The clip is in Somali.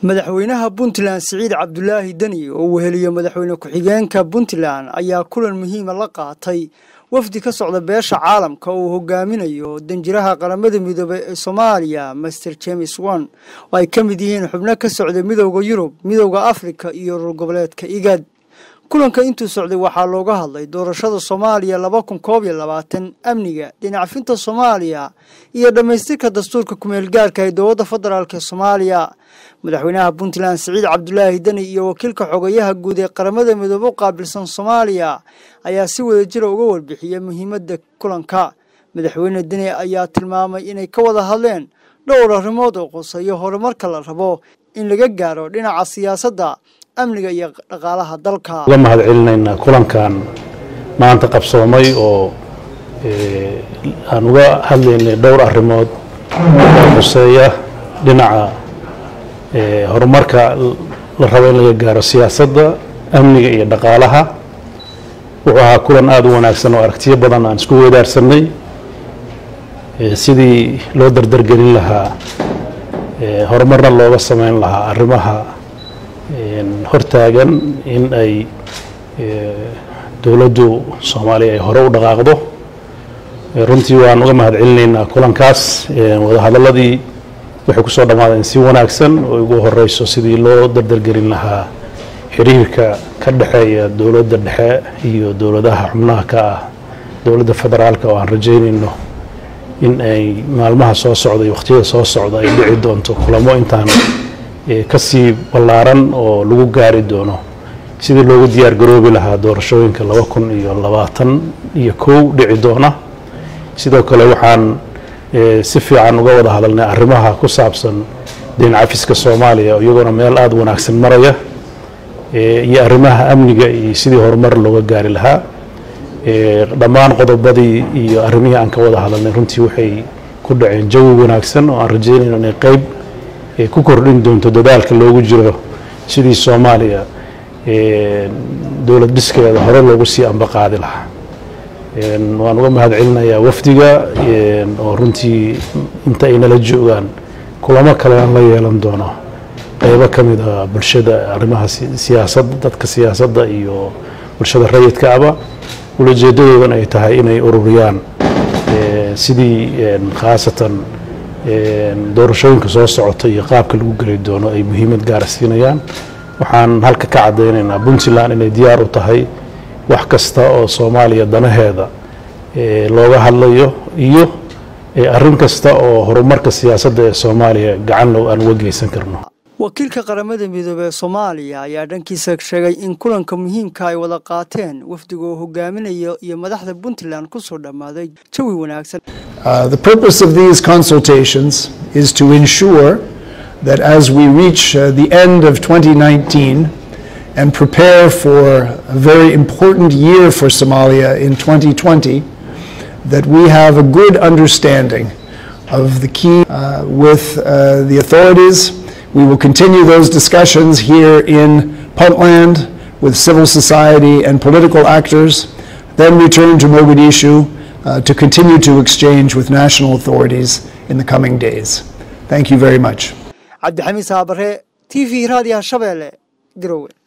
madaxweynaha puntland siciid cabdulaahi deni oo weheliyo madaxweyne ku-xigeenka puntland ayaa kulan muhiima la qaatay wafdi ka socda beesha caalamka oo uu hogaaminayo danjiraha qaramada midoobey ee soomaaliya master james won oo ay ka mid yihiin xubno ka socda midowda yurub midowda afrika iyo urur goboleedka igad kulanka intuu socday waxaa looga hadlay doorashada soomaaliya laba kun koob iyo labaatan amniga dhinacfinta soomaaliya iyo dhammaystirka dastuurka kumeel gaarka ee dowladda federaalk ee soomaaliya madaxweynaha puntland siciid cabdulaahi deni iyo wakiilka xogayaha guud ee qaramada midoobe u qaabilsan soomaaliya ayaa si wada jira uga warbixiyey muhiimadda kulanka madaxweyne deni ayaa tilmaamay inay ka wada hadleen dhowr arrimood oo qoseeyo horumarka la rabo in laga gaaro dhinaca siyaasadda amniga iyo dhaqaalaha dalka uga mahad celinaynaa kulankan maanta qabsoomay oo aan uga hadlaynay dhowr arrimood oo xuseeya dhinaca horumarka la rabo in laga gaaro siyaasadda amniga iyo dhaqaalaha wuxuu ahaa kulan aada u wanaagsan oo aragtiyo badan aan isku weydaarsanay sidii loo dardargelin lahaa horumarna looga sameyn lahaa arrimaha hortaagan in ay dowladdu soomaaliya ay hore u dhaqaaqdo runtii waan uga mahad celinaynaa kulankaas wadahadaladii waxay ku soo dhammaadeen si wanaagsan oo ugu horeyso sidii loo dardargelin lahaa xiriirka ka dhexeeya dowladda dhexe iyo dowladaha xubnaha ka ah dowladda federaalka oo aan rajaynayno in ay maalmaha soo socda iyo wakhtiyada soo socda ay dhici doonto kulamo intaan kasii ballaaran oo lagu gaari doono sidii loogu diyaar garoobi lahaa doorashooyinka laba kun iyo labaatan iyo kow dhici doona sidoo kale waxaan si fiican uga wada hadalnay arrimaha ku saabsan deyn cafiska soomaaliya iyagoona meel aada wanaagsan maraya iyo arrimaha amniga iyo sidii horumar looga gaari lahaa dhammaan qodobadii iyo arrimihii aan ka wada hadalnay runtii waxay ku dhaceen jawi wanaagsan oo aan rajeynayno inay qeyb ku kordhin doonto dadaalka loogu jiro sidii soomaaliya dowlad dhiskeeda hore loogu sii ambaqaadi lahaa waan uga mahad celinayaa wafdiga oo runtii inta ay nala joogaan kulamo kale aan la yeelan doono qeybo ka mid a bulshada arrimaha siyaasadda dadka siyaasadda iyo bulshada rayidkaaba ulajeedadoodan ay tahay inay ururiyaan sidii khaasatan doorashooyinka soo socota iyo qaabka lagu geli doono ay muhiimad gaara siinayaan waxaan halka ka caddaynaynaa puntland inay diyaar u tahay wax kasta oo soomaaliya danaheeda looga hadlayo iyo arrin kasta oo horumarka siyaasadda ee soomaaliya gacan aan uga geysan karno wakiilka qaramada midoobey ee soomaaliya ayaa dhankiisa sheegay in kulanka muhiimka ay wada qaateen wafdiga oo hogaaminayo iyo madaxda puntland ku soo dhammaaday jawi wanaagsan the purpose of these consultations is to ensure that as we reach uh, the end of 2019 and prepare for a very important year for Somalia in 2020, that we have a good understanding of the key uh, with uh, the authorities. We will continue those discussions here in Puntland with civil society and political actors, then return to Mogadishu uh, to continue to exchange with national authorities in the coming days. Thank you very much. cabdixamiid saabare t v raadiyaha shabeelle garowe